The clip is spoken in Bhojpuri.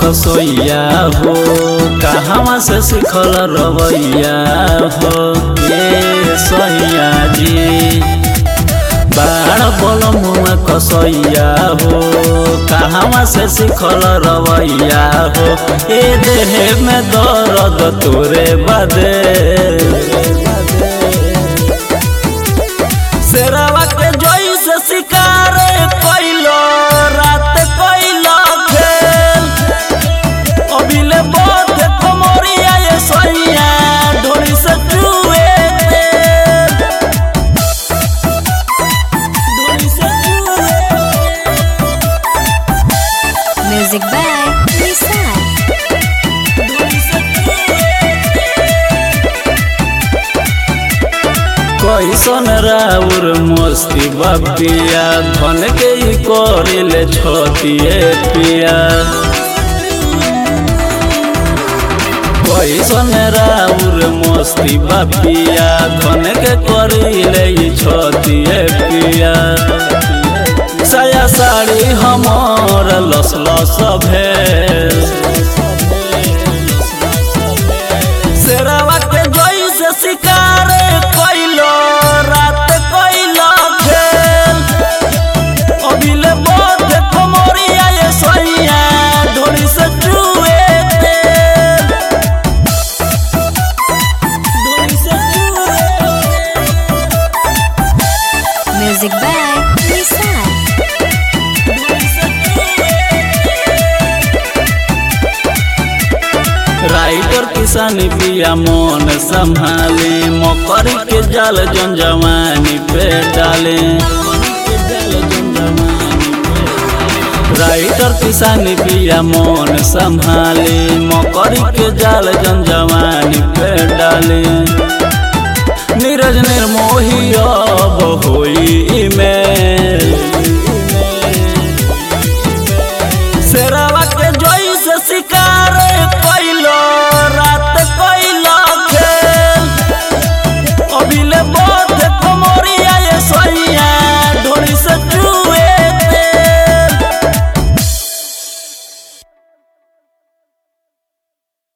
कसोइया हो कहवा से सिखल रवैया हो ये सैया जी बाड़ बोल मुआ कसैया हो कहवा से सिखल रवैया हो ए देह में दर्द तोरे बदे शेरवा के जोई से शिकार कैलो रात कैलो खेल अभिले बहुत कमरिया ये सैया ढोली से चुए तेल ढोली से चुए Music by Nissan. कैसन राउर मस्ती बपिया धन के ही करिले छतिए पिया कैसन राउर मस्ती बपिया धन के करिले ही छतिए पिया साया साड़ी हमर लस लस भेल शेरवा के जोई से शिकार कैलो रात कैलो खेल अभिले बहुत कमरिया ये सैया ढोली से चुए तेल ढोली से चुए Music by Nissan. राइटर किसानी पिया मन संभाले मकर के जाल जन जवानी पे डाले राइटर किसानी पिया मन संभाले मकर के जाल जन जवानी पे डाले